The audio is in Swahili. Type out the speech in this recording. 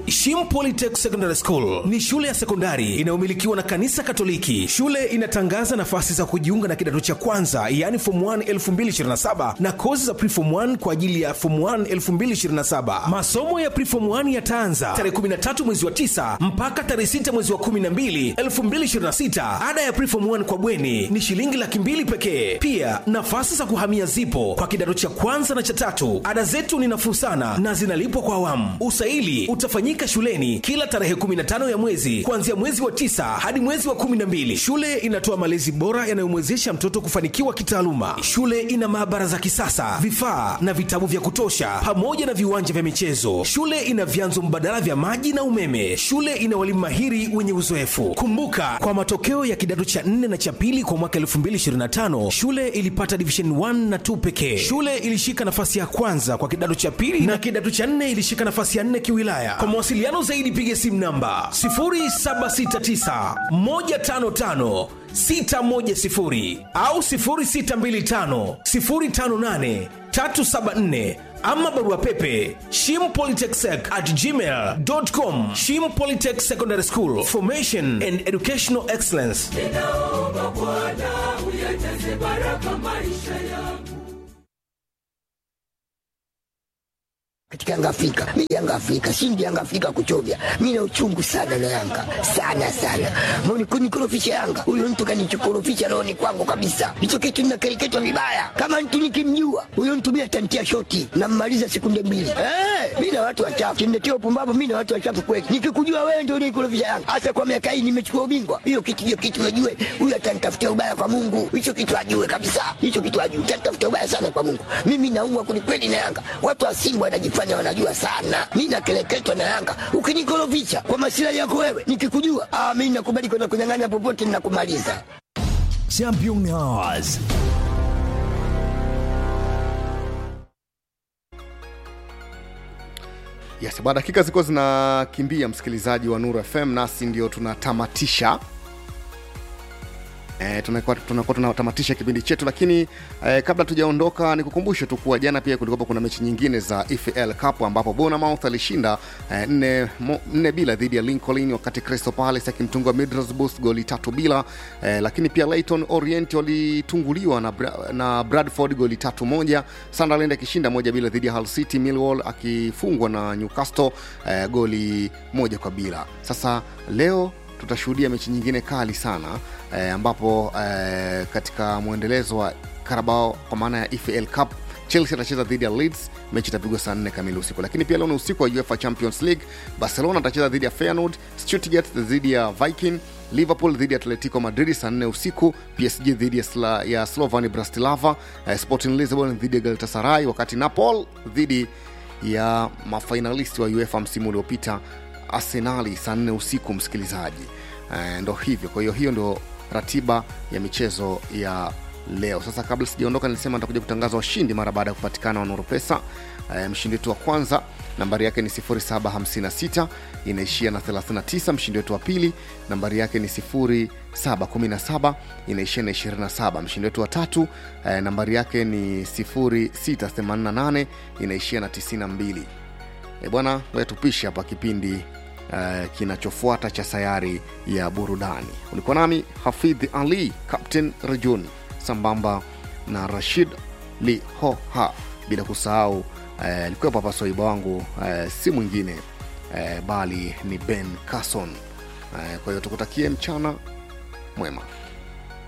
Shim Polytech Secondary School ni shule ya sekondari inayomilikiwa na kanisa Katoliki. Shule inatangaza nafasi za kujiunga na kidato cha kwanza, yaani form 1 2027 na kozi za preform 1 kwa ajili ya form 1 2027. Masomo ya preform 1 yataanza tarehe 13 mwezi wa 9 mpaka tarehe 6 mwezi wa 12 2026. Ada ya preform 1 kwa bweni ni shilingi laki mbili pekee. Pia nafasi za kuhamia zipo kwa kidato cha kwanza na cha tatu. Ada zetu ni nafuu sana na zinalipwa kwa awamu. Usaili utafanyika shuleni kila tarehe 15 ya mwezi kuanzia mwezi wa tisa hadi mwezi wa 12. Shule inatoa malezi bora yanayomwezesha mtoto kufanikiwa kitaaluma. Shule ina maabara za kisasa, vifaa na vitabu vya kutosha, pamoja na viwanja vya michezo. Shule ina vyanzo mbadala vya maji na umeme. Shule ina walimu mahiri wenye uzoefu. Kumbuka, kwa matokeo ya kidato cha 4 na cha pili kwa mwaka 2025 shule ilipata division 1 na 2 pekee. Shule ilishika nafasi ya kwanza kwa kidato cha pili na kidato cha 4 ilishika nafasi ya 4 kiwilaya. Kwa mawasiliano zaidi piga simu namba 0769 155 610 au 0625 058 374 ama barua pepe shimpolytechsec at gmail.com shim polytech secondary school formation and educational excellence ninaomba Bwana uyajaze baraka maisha yangu. katika Yanga Afrika. Mimi Yanga Afrika, shindi Yanga Afrika kuchovya. Mimi na uchungu sana na Yanga. Sana sana. Mbona kunikorofisha Yanga? Huyo mtu kanichokorofisha rohoni kwangu kabisa. Hicho kitu ninakereketwa vibaya. Kama mtu nikimjua, huyo mtu mimi atantia shoti na mmaliza sekunde mbili. Eh, mimi na watu wachafu. Kimletea upumbavu mimi na watu wachafu kweli. Nikikujua wewe ndio unikorofisha Yanga. Hasa kwa miaka hii nimechukua ubingwa. Hiyo kitu hiyo kitu najue. Huyo atanitafutia ubaya kwa Mungu. Hicho kitu ajue kabisa. Hicho kitu ajue. Atanitafutia ubaya sana kwa Mungu. Mimi naumwa kwelikweli na Yanga. Watu wa Simba wanajifanya wanajua sana. Mimi nakeleketwa na Yanga. Ukinikorofisha kwa masilahi yako wewe, nikikujua, ah, mimi nakubali kwenda kunyang'anya popote ninakumaliza. Champions. Yes, baada dakika ziko zinakimbia, msikilizaji wa Nuru FM, nasi ndio tunatamatisha E, tunakuwa tunakuwa tunatamatisha kipindi chetu, lakini e, kabla tujaondoka, nikukumbushe tu kuwa jana pia kulikuwa kuna mechi nyingine za EFL Cup ambapo Bournemouth alishinda e, nne, mo, nne bila dhidi ya Lincoln, wakati Crystal Palace akimtunga Middlesbrough goli tatu bila e, lakini pia Leyton Orient walitunguliwa na, Bra- na Bradford goli tatu moja, Sunderland akishinda moja bila dhidi ya Hull City, Millwall akifungwa na Newcastle e, goli moja kwa bila. Sasa leo tutashuhudia mechi nyingine kali sana eh, ambapo eh, katika mwendelezo wa Carabao kwa maana ya EFL Cup Chelsea atacheza dhidi ya Leeds, mechi itapigwa saa 4 kamili usiku. Lakini pia leo ni usiku wa UEFA Champions League, Barcelona atacheza dhidi ya Feyenoord, Stuttgart dhidi ya Viking, Liverpool dhidi ya Atletico Madrid saa 4 usiku, PSG dhidi ya, Sla, ya Slovan Bratislava, eh, Sporting Lisbon dhidi ya Galatasaray, wakati Napoli dhidi ya mafainalisti wa UEFA msimu uliopita Arsenali saa 4 usiku, msikilizaji. Eh, ndo hivyo. Kwa hiyo hiyo ndo ratiba ya michezo ya leo. Sasa kabla sijaondoka, nilisema nitakuja kutangaza washindi mara baada ya kupatikana wanoro pesa. Eh, mshindi wetu wa kwanza nambari yake ni 0756 inaishia na 39. Mshindi wetu wa pili nambari yake ni 0717 inaishia na 27. Mshindi wetu wa tatu eh, nambari yake ni 0688 inaishia na 92. E bwana, ngoja tupishe hapa kipindi uh, kinachofuata cha sayari ya burudani. Ulikuwa nami Hafidh Ali, Captain Rajun, sambamba na Rashid Lihoha, bila kusahau alikuwepo uh, hapa swaiba wangu uh, si mwingine uh, bali ni Ben Carson. Uh, kwa hiyo tukutakie mchana mwema.